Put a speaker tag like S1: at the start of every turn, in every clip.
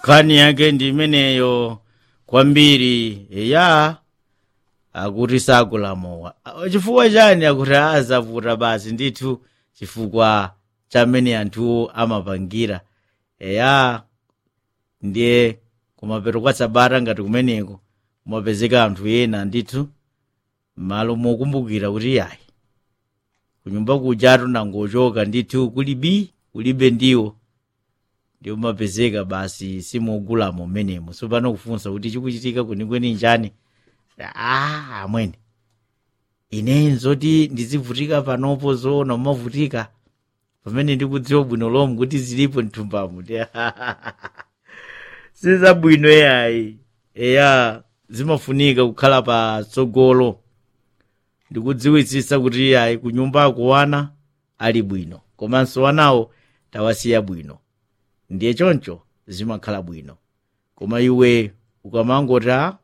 S1: nkhani yake ndi imeneyo kwambiri eya akuti sakulamowa Ah, chifukwa chani akuti azavuta basi ndithu chifukwa chamene anthuwo amapangira eya ndiye kumapeto kwa sabata ngati kumeneko kumapezeka anthu ena ndithu malo mokumbukira kuti yayi kunyumba kujatu nangochoka ndithu kulibi kulibe ndiwo ndiwo mapezeka basi simogulamo menemo sopano kufunsa kuti chikuchitika kwenikweni njani ah amwene ine nzoti ndizivutika panopo zoona umavutika pamene ndikudziwa bwino lomwe kuti zilipo mthumbamo sizabwino yayi eya zimafunika kukhala patsogolo ndikudziwitsitsa kuti yayi kunyumbako wana ali bwino komanso wanawo tawasiya bwino ndiye choncho zimakhala bwino koma iwe ukamangoti a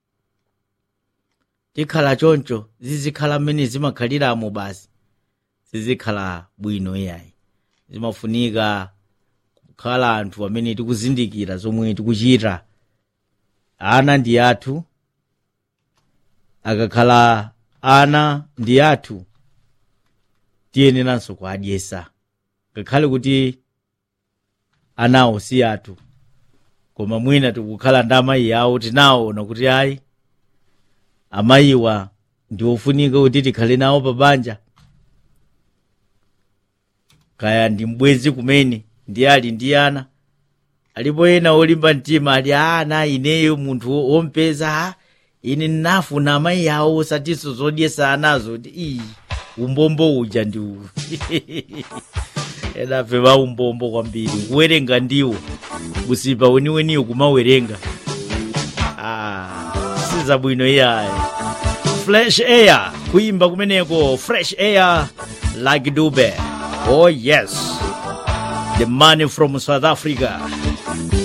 S1: tikhala choncho zizikhala mmene zimakhaliramo basi zizikhala bwino yayi zimafunika kukhala anthu amene tikuzindikira zomwe tikuchita ana ndi athu akakhala ana ndi athu tiyeneranso kuadyesa ngakhale kuti anawo si athu koma mwina tikukhala ndi amayi awo tinaona kuti ayi amayiwa ndi ofunika kuti tikhale nawo pabanja kaya ndi mbwenzi kumene ndi ali ndi ana alipo ena olimba mtima ali ana ineyo munthu wompeza "Ah, ine ndinafuna amayi awo osatinso zodyesa anazo ti iyi umbombo uja ndi uwu enafe va umbombo kwambiri kuwerenga ndiwo kusipa weniweniyo kumawerenga ah, sizabwino iyayi fresh air kuimba kumeneko fresh air like dube oh yes the money from south africa